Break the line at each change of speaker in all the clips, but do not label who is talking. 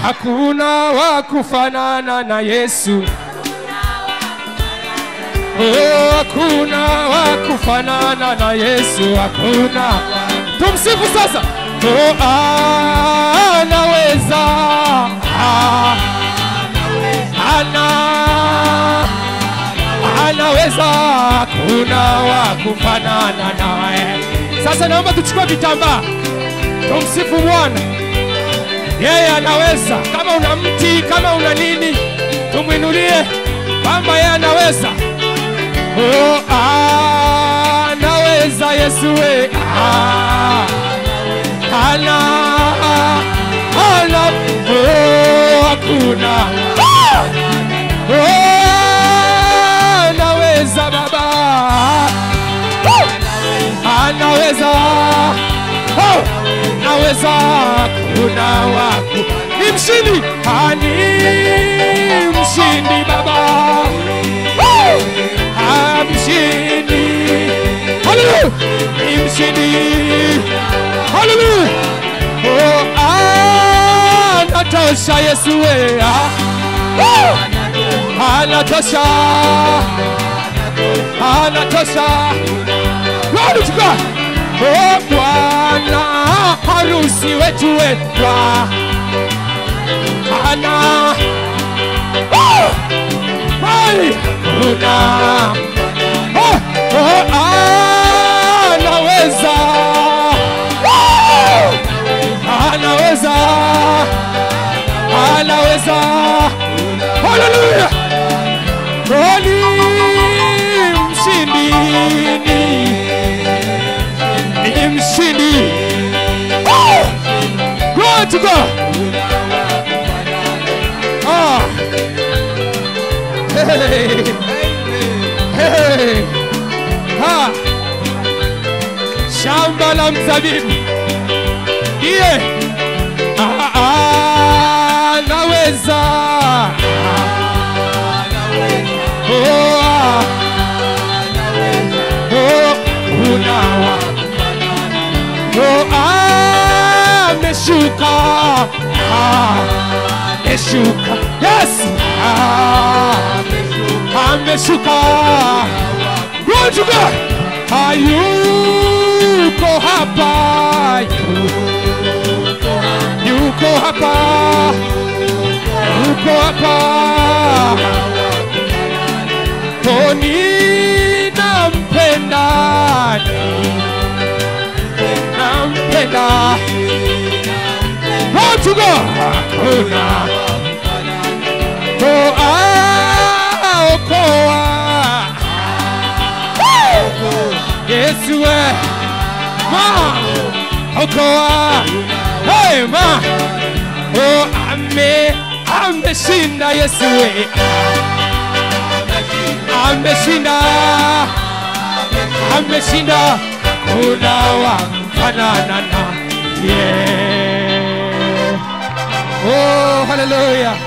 hakuna wa kufanana na Yesu. Oh, hakuna wa kufanana na Yesu, hakuna. Tumsifu sasa. Oh, anaweza Ah, ana anaweza, hakuna wa kufanana naye. Sasa naomba tuchukue vitambaa, tumsifu Bwana. Yeye anaweza. Kama una mti, kama una nini, tumwinulie kwamba yeye anaweza. Oh, anaweza Yesu we. Ah, ana ana oh, hakuna Ah! oh, anaweza Baba Oh, anaweza oh, naweza kuna waku ni mshindi ani mshindi Baba Oh, ah, mshindi Haleluya ni mshindi Haleluya oh, anatosha Yesu we ah. Oh, anatosha anatosha Glory to God. Oh Bwana harusi wetu wetwa ana oh, hai kuna oh, oh, anaweza oh, anaweza anaweza haleluya ni mshindi ni mshindi Oh! Glory to God. Ah. Hey. Hey. Ha. Shamba la mzabibu ndiye Ah, ah, naweza Oh, ah. Oh, unawa Oh, ameshuka Ah, ameshuka yes Ah, ameshuka Glory to God hayuko hapa yuko hapa yuko hapa Toni nampenda nampenda Glory to God hakuna Oh, aokoa Yesu we ma okoa hey ma oh ame ameshinda Yesu we ameshinda ameshinda kuna wa fanana na yeah. oh hallelujah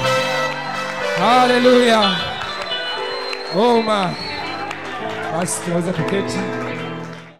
hallelujah oh ma basi tunaweza kuketi